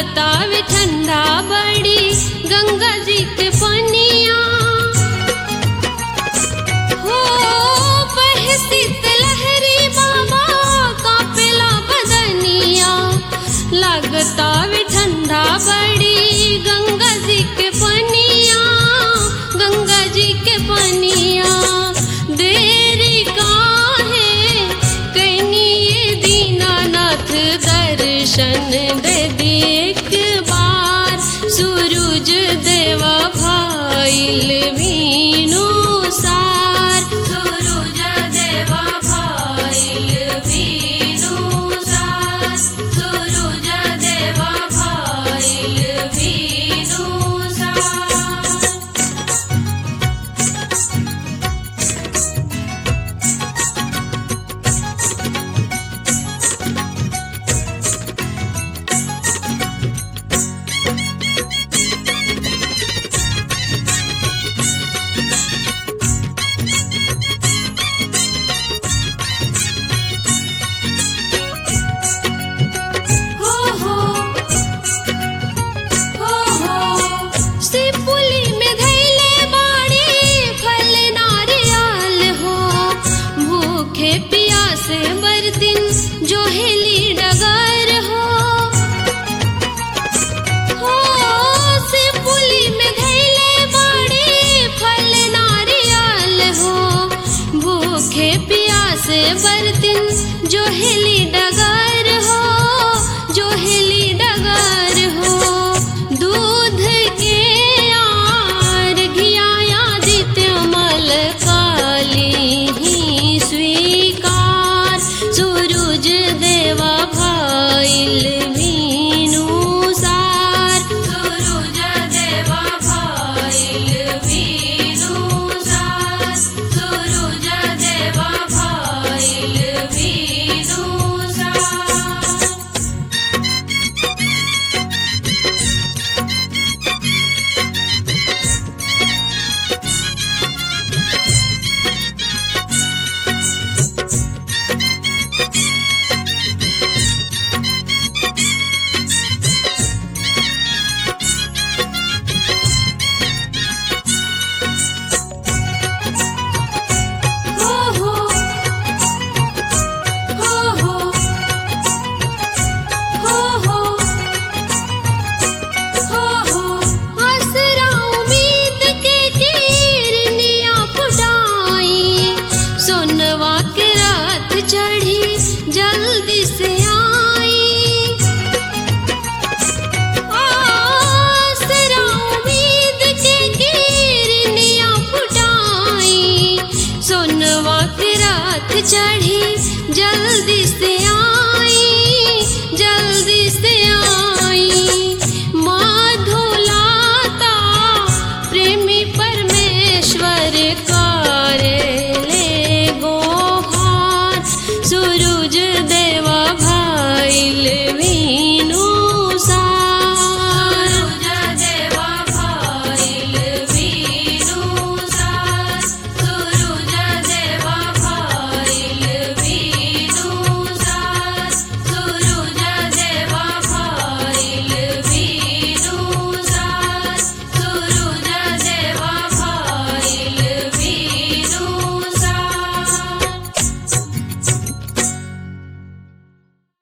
लागतावे ठंडा बड़ी गंगा जी के पनिया हो बहसित लहरी बाबा कापेला बदनिया लागतावे ठंडा बड़ी गंगा जी के पनिया गंगा जी के पनिया देरी काहे कैनी ये दीनानाथ दर्शन दे दी एक बार सूरज देवा भाईल वीणु सार सूरज देवा भाईल वीणु सार सूरज देवा भाईल वीणु सार हो हो हो हो सिपुली में धैले बाड़ी फल नारियल हो भूखे प्यासे बरतिन जो हेली डगर हो हो सिपुली में धैले बाड़ी फल नारियल हो भूखे प्यासे बरतिन जो हेली डगर हो जो हेली डगर हो दूध के आर घियाया दित्य मल काली ही स्वीकार सूरज देवा भाईल वीणु सार सूरज देवा भाईल वीणु सार सूरज देवा भाईल वीणु सार हो हो हो हो हो हो हो हो आसरा उम्मीद के किरनिया फुटाई सोनवा के रात चढ़ी जल्दी से आई आसरा उम्मीद के किरनिया फुटाई सोनवा के रात चढ़ी